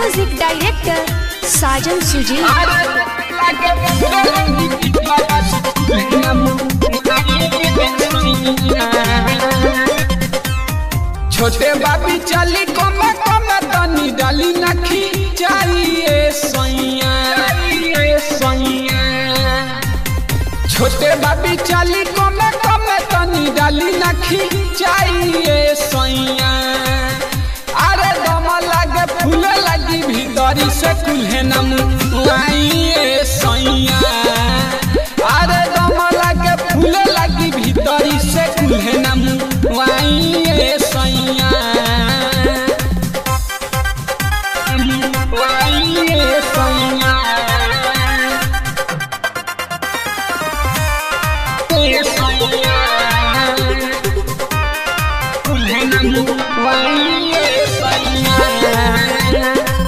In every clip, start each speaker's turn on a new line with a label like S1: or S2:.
S1: music director साजन सुजी
S2: छोटे बाबी चली कमे कमे तनी डाली नखी चाहिए सैया सैया छोटे बाबी चली कमे कमे तनी डाली नखी चाहिए सैया अरे दम लागे फूल लगी भीतरी से कुल्हे नम आइए सैया अरे दम लागे फूल लगी भीतरी से कुल्हे नम आइए सैया आइए सैया ए सैया कुल्हे नम आइए सैया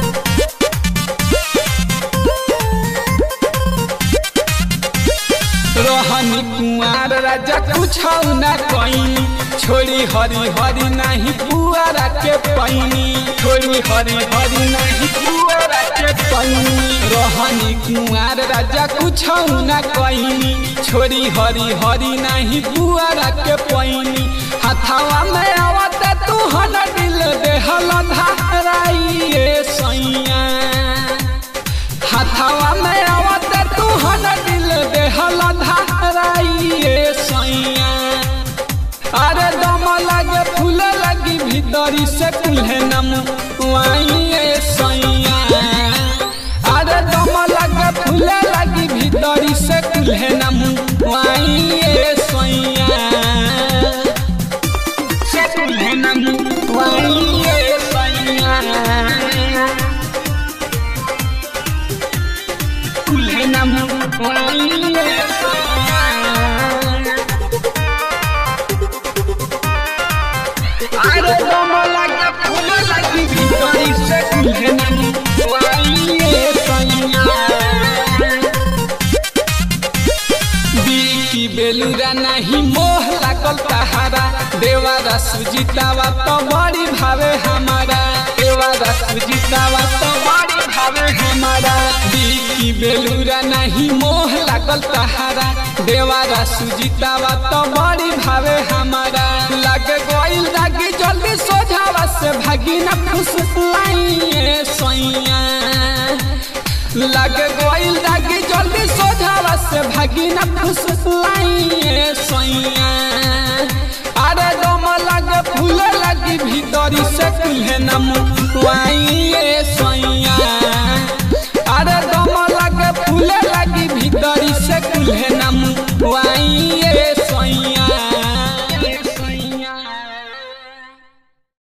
S2: रहनी कुमार राजा कुछ न कईनी छोड़ी हरी हरी नहीं पुआरा के पैनी छोड़ी हरी हरी नहीं पुआरा के पैनी रहनी कुमार राजा कुछ न कईनी छोड़ी हरी हरी नहीं पुआरा के पैनी हथावा में आवत तू हन दिल देहल धाराइए सैया हथावा में आवत तू हन दिल देहल धाराइए सैया अरे दम लगे फूल लगी भीतरी से कुल्हे नम वाइए सैया अरे दम लगे फूल लगी भीतरी से कुल्हे नम वाइए सैया से कुल्हे नम वाइए सैया कुल्हे नम वाइए सैया अरे दम लगे फूल लगी भीतरी से कुल्हे नम वाइए सैया बीकी बेलुरा नहीं मोह लागल तहारा देवारा सुजीतावा तो बड़ी भावे हमारा देवारा सुजीतावा तो बड़ी भावे हमारा बीकी बेलुरा नहीं मोह लागल तहारा देवारा सुजीतावा तो बड़ी भावे हमारा लग गइल दागी जल्दी सोझावा से भागी न खुश लाइए सैया लग गइल दागी जल्दी सोझावा से भागी न खुश लाइए सैया अरे दम लगे फूल लगी भीतरी से कुल्हे नम वाइए सैया अरे दम लगे फूल लगी भीतरी से कुल्हे नम